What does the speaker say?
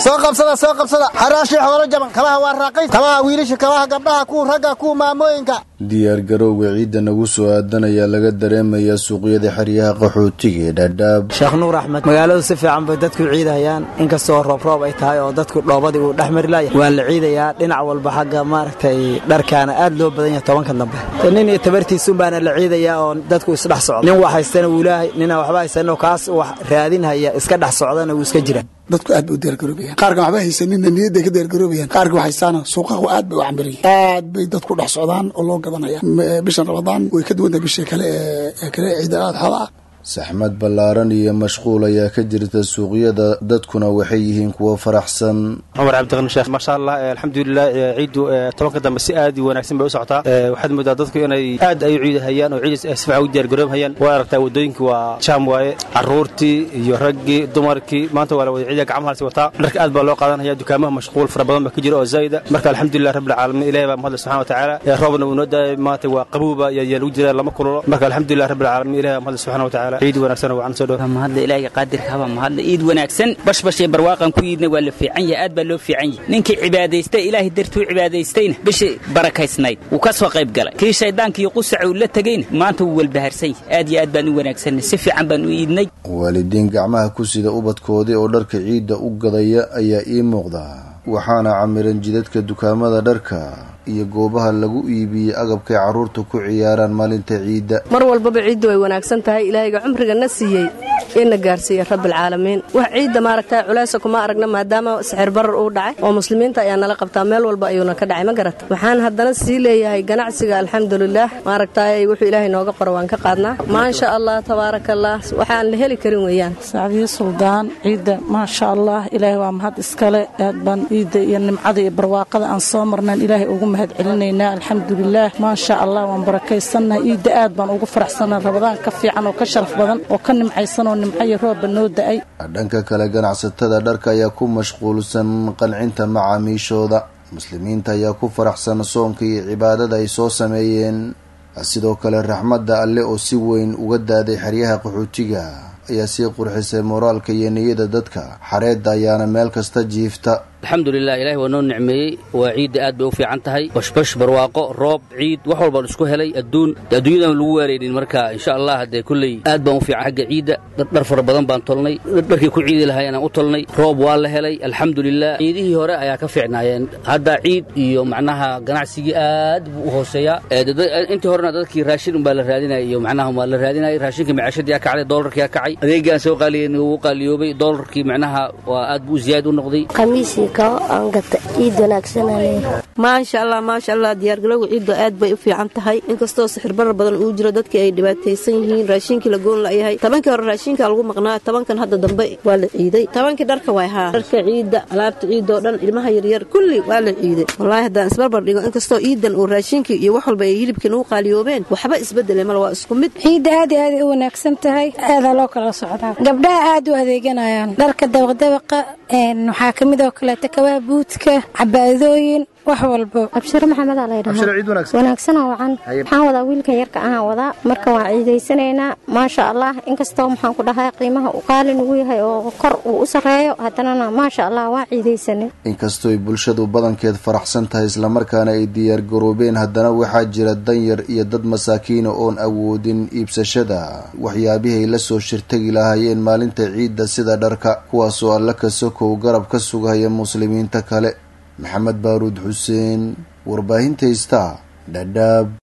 soo qabsada soo qabsada xaraashii xoolo jaban kabaha waa raaqays kabaha wiilasha kabaha gabdhaha kuwa ragga kuwa maamooyinka diyaargarowga ciidda nagu soo aadan ayaa laga dareemayaa suuqyada xeryaha qaxootiga ee dhaadhaab sheekh nuur axmed magaaladu si fiican bay dadku ciidahayaan inkastoo roobroob ay tahay oo dadku dhoobadii uu dhex mari laaya waa la ciidayaa dhinac walba xagga maaragtay dharkaana aad loo badan yahay tobanka dambe nin iyo tabartiisuunbaana la ciidayaa oo dadku isdhex socda nin wax haystana wuu leeyahay nina waxba haysanoo kaas wax raadinhaya iska dhex socdana wuu iska jira dadku aad bay u diyaargaroobayaan qaarkan waxba haysanina niyadday ka diyaargaroobayaan qaarka wax haystaana suuqahu aad bay u cambirayaan aad bay dadku dhex socdaan oo loo gadanaya bishan ramadaan way ka duwan tahay bishii kale ee kale ciida adxada ah saxmad ballaaran iyo mashquul ayaa ka jirta suuqyada dadkuna waxay yihiin kuwo faraxsan cumar cabdiqani sheekh maasha allah alxamdulilah ciiddu tobanka dambe si aad u wanaagsan bay u socotaa waxaad moodaa dadku inay aad ay u ciidahayaan oo ciidas si fiican u diyaargaroobhayaan waa aragtaa waddooyinka waa jaam waaye carruurtii iyo raggii dumarkii maanta waa la wada ciida gacmaha lasi wataa dharka aad baa loo qaadanaya dukaamaha mashquul fara badan baa ka jira oo zaa'ida marka alxamdulilah rabbilcaalamiin ilahi baa mahadle subxana watacaala roobna uu noo daayay maanta waa qabuuba yaa lagu jira lama kululo marka alxamdulilah rabbilcaalamiin ilahi baa mahadle subxana watacaala ciid wanaagsan oo wacan soo dhow mahadle ilaahiga qaadirka haba mahadle iid wanaagsan bashbashee barwaaqan ku iidna waa la fiican yahay aad baa loo fiican yahay ninkii cibaadaystay ilaahay dartuu cibaadaystayna bishii barakaysnayd wuu ka soo qayb galay kii shayddaanka iyo qusaca uu la tegayna maanta wuu walbaharsan yahay aad iyo aad baan u wanaagsanay si fiican baan u iidnay waalidiin gacmaha ku sida ubadkoodii oo dharka ciidda u gadaya ayaa ii muuqda waxaana camiran jidadka dukaamada dharka iyo goobaha lagu iibiyey agabkay carruurta ku ciyaaraan maalinta ciidda mar walbaba ciiddu way wanaagsan tahay ilaahayga cumriga na siiyey ina gaarsiiya rabbilcaalamiin wax ciidda maaragta culaysa kuma aragna maadaama sixir barar uu dhacay oo muslimiinta ayaa nala qabtaa meel walba ayuuna ka dhacay ma garata waxaan haddana sii leeyahay ganacsiga alxamdulilaah maaragtaay wuxuu ilaahay nooga qoro waan ka qaadnaa maasha allah tabaarakallah waxaan la heli karin weeyaan sacdiyo suldaan ciidda maasha allah ilaahay waa mahad iskale aad baan ciidda iyo nimcada iyo barwaaqada aan soo marnaan ilaahay ugu mahad celinaynaa alxamdulilaah maasha allah waan barakaysannahay ciidda aad baan ugu faraxsannahay rabadaan ka fiican oo ka sharaf badan oo ka nimcaysan oo nimcayo roobba noo da'ay dhanka kale ganacsatada dharka ayaa ku mashquulsan qancinta macaamiishooda muslimiinta ayaa ku faraxsan soonka iyo cibaadada ay soo sameeyeen sidoo kale raxmadda alle oo si weyn uga daaday xeryaha qaxootiga ayaa sii qurxisay moraalka iyo niyada dadka xareedda ayaana meel kasta jiifta alxamdulilah ilahi waa noo nicmeeyey waa ciidda aad bay u fiican tahay bashbash barwaaqo roob ciid wax walbaan isku helay adduun adduunyadan lagu waaraynin marka insha allah haddee kulley aad baan u fiican xagga ciidda dhar fara badan baan tolnay dharkii ku ciidi lahay anaan u tolnay roob waa la helay alxamdulilah ciidihii hore ayaa ka fiicnaayeen hadda ciid iyo macnaha ganacsigii aad buu u hooseeyaa intii horena dadkii raashin unbaa la raadinaya iyo macnaha waa la raadinayay raashinka macaashadiyaa kacday doolarkiyaa kacay adeegii aan soo qaaliyen wuu qaaliyoobay doolarkii macnaha waa aad buu ziyaad u noqday maasha allah maasha allah diyaargalowga ciidda aad bay u fiican tahay inkastoo sixir barar badan uu jiro dadkii ay dhibaataysan yihiin raashinkii la goon layahay tobankii hore raashinka lagu maqnaa tobankan hadda dambe waa la ciiday tobankii dharka way haa dharka ciidda alaabta ciidda oo dhan ilmaha yaryar kulli waa la ciiday wallaahi haddaan isbarbar dhigo inkastoo ciidan uu raashinkii iyo wax walba ay hilibkii nagu qaaliyoobeen waxba isbedele mal waa isku mid ciidda aad iyo aaday u wanaagsan tahay aadaa loo kala socdaa gabdhaha aad u adeeganayaan dharka dabaqdabaqa waxaa ka mid oo kaleeta kabaa buudka cabaadooyin wax walbo abshiro maxamedaa laydhahaa wanaagsanoo wacan waxaan wadaa wiilkan yarka ahaan wadaa marka waan ciidaysanaynaa maasha allah inkastoo maxaan ku dhahay qiimaha uu qaali nugu yahay oo kor uu u sarreeyo haddanana maasha allah waan ciidaysanay inkastooy bulshadu badankeed faraxsan tahay islamarkaana ay diyaargaroobeen haddana waxaa jira danyar iyo dad masaakiina oon awoodin iibsashada waxyaabihii ay la soo shirtagi lahaayeen maalinta ciidda sida dharka kuwaasoo alla ka sokow garab ka sugaya muslimiinta kale maxamed baaruud xuseen warbaahinta ista dhadhaab